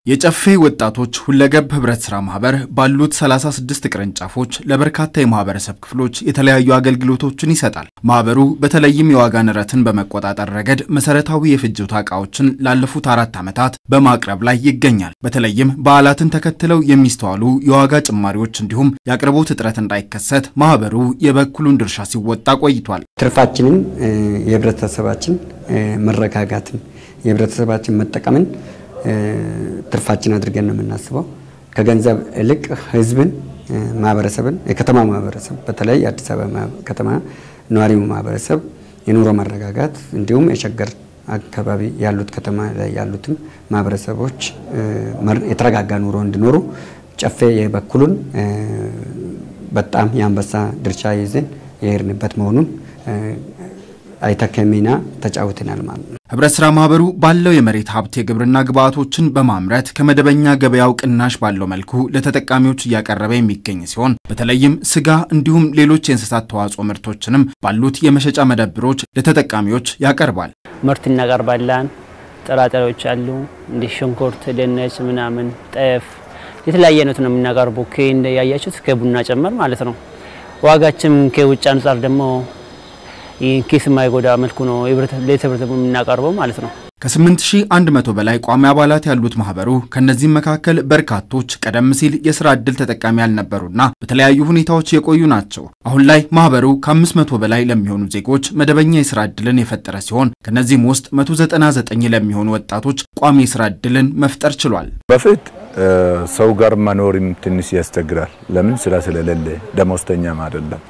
የጨፌ ወጣቶች ሁለገብ ህብረት ሥራ ማህበር ባሉት 36 ቅርንጫፎች ለበርካታ የማህበረሰብ ክፍሎች የተለያዩ አገልግሎቶችን ይሰጣል። ማህበሩ በተለይም የዋጋ ንረትን በመቆጣጠር ረገድ መሰረታዊ የፍጆታ ዕቃዎችን ላለፉት አራት ዓመታት በማቅረብ ላይ ይገኛል። በተለይም በዓላትን ተከትለው የሚስተዋሉ የዋጋ ጭማሪዎች እንዲሁም የአቅርቦት እጥረት እንዳይከሰት ማህበሩ የበኩሉን ድርሻ ሲወጣ ቆይቷል። ትርፋችንን የህብረተሰባችን መረጋጋትን የህብረተሰባችን መጠቀምን ትርፋችን አድርገን ነው የምናስበው። ከገንዘብ ይልቅ ህዝብን፣ ማህበረሰብን፣ የከተማ ማህበረሰብ በተለይ የአዲስ አበባ ከተማ ነዋሪው ማህበረሰብ የኑሮ መረጋጋት እንዲሁም የሸገር አካባቢ ያሉት ከተማ ላይ ያሉትም ማህበረሰቦች የተረጋጋ ኑሮ እንዲኖሩ ጨፌ የበኩሉን በጣም የአንበሳ ድርሻ ይዘን የሄድንበት መሆኑን አይተካ ሚና ተጫውተናል ማለት ነው። ህብረት ሥራ ማህበሩ ባለው የመሬት ሀብት የግብርና ግብዓቶችን በማምረት ከመደበኛ ገበያው ቅናሽ ባለው መልኩ ለተጠቃሚዎች እያቀረበ የሚገኝ ሲሆን በተለይም ስጋ እንዲሁም ሌሎች የእንስሳት ተዋጽኦ ምርቶችንም ባሉት የመሸጫ መደብሮች ለተጠቃሚዎች ያቀርባል። ምርት እናቀርባለን። ጥራጥሬዎች አሉ፣ እንዲህ ሽንኩርት፣ ድንች፣ ምናምን ጤፍ፣ የተለያየ አይነት ነው የምናቀርቡ ያያችሁት ከቡና ጨመር ማለት ነው። ዋጋችን ከውጭ አንጻር ደግሞ ኪስ የማይጎዳ መልኩ ነው ለህብረተሰቡ የምናቀርበው ማለት ነው። ከ8100 በላይ ቋሚ አባላት ያሉት ማህበሩ ከነዚህም መካከል በርካቶች ቀደም ሲል የስራ ዕድል ተጠቃሚ ያልነበሩና በተለያዩ ሁኔታዎች የቆዩ ናቸው። አሁን ላይ ማህበሩ ከ500 በላይ ለሚሆኑ ዜጎች መደበኛ የስራ ዕድልን የፈጠረ ሲሆን ከነዚህም ውስጥ 199 ለሚሆኑ ወጣቶች ቋሚ የስራ ዕድልን መፍጠር ችሏል። በፊት ሰው ጋር መኖርም ትንሽ ያስቸግራል። ለምን ስራ ስለሌለ ደሞዝተኛም አይደለም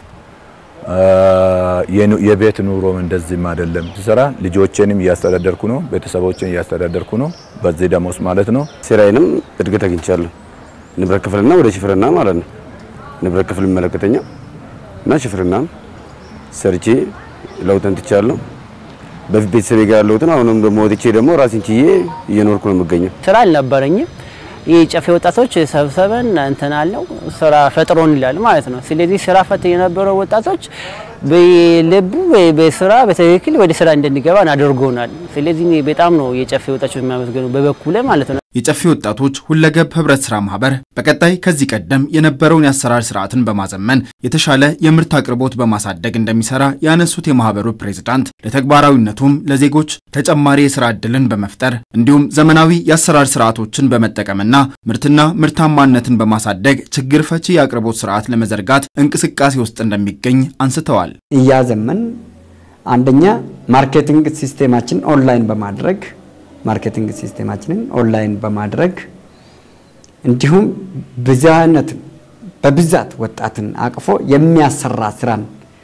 የቤት ኑሮም እንደዚህም አይደለም። ስሰራ ልጆቼንም እያስተዳደርኩ ነው፣ ቤተሰቦችን እያስተዳደርኩ ነው። በዚህ ደሞዝ ማለት ነው። ስራዬንም እድገት አግኝቻለሁ። ንብረት ክፍልና ወደ ሽፍርና ማለት ነው። ንብረት ክፍል የሚመለከተኛው እና ሽፍርና ሰርቼ ለውጥ እንትቻለሁ። በፊት ቤተሰቤ ጋር ያለሁትን አሁንም ደግሞ ወጥቼ ደግሞ ራሴን ችዬ እየኖርኩ ነው የምገኘው። ስራ አልነበረኝም። ይህ ጨፌ ወጣቶች ሰብሰበን እንትን አለው ስራ ፈጥሮን ይላል ማለት ነው። ስለዚህ ስራ ፈት የነበረው ወጣቶች በልቡ በስራ በትክክል ወደ ስራ እንድንገባ አድርጎናል። ስለዚህ በጣም ነው የጨፌ ወጣቶች የሚያመሰግኑ በበኩሌ ማለት ነው። የጨፌ ወጣቶች ሁለገብ ህብረት ሥራ ማህበር በቀጣይ ከዚህ ቀደም የነበረውን የአሰራር ስርዓትን በማዘመን የተሻለ የምርት አቅርቦት በማሳደግ እንደሚሰራ ያነሱት የማህበሩ ፕሬዝዳንት ለተግባራዊነቱም ለዜጎች ተጨማሪ የስራ ዕድልን በመፍጠር እንዲሁም ዘመናዊ የአሰራር ስርዓቶችን በመጠቀምና ምርትና ምርታማነትን በማሳደግ ችግር ፈቺ የአቅርቦት ስርዓት ለመዘርጋት እንቅስቃሴ ውስጥ እንደሚገኝ አንስተዋል። እያዘመን አንደኛ ማርኬቲንግ ሲስቴማችን ኦንላይን በማድረግ ማርኬቲንግ ሲስቴማችንን ኦንላይን በማድረግ እንዲሁም ብዝሃነት በብዛት ወጣትን አቅፎ የሚያሰራ ስራን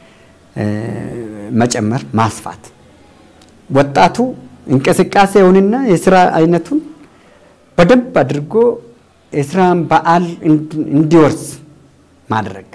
መጨመር ማስፋት ወጣቱ እንቅስቃሴውንና የስራ አይነቱን በደንብ አድርጎ የስራን በዓል እንዲወርስ ማድረግ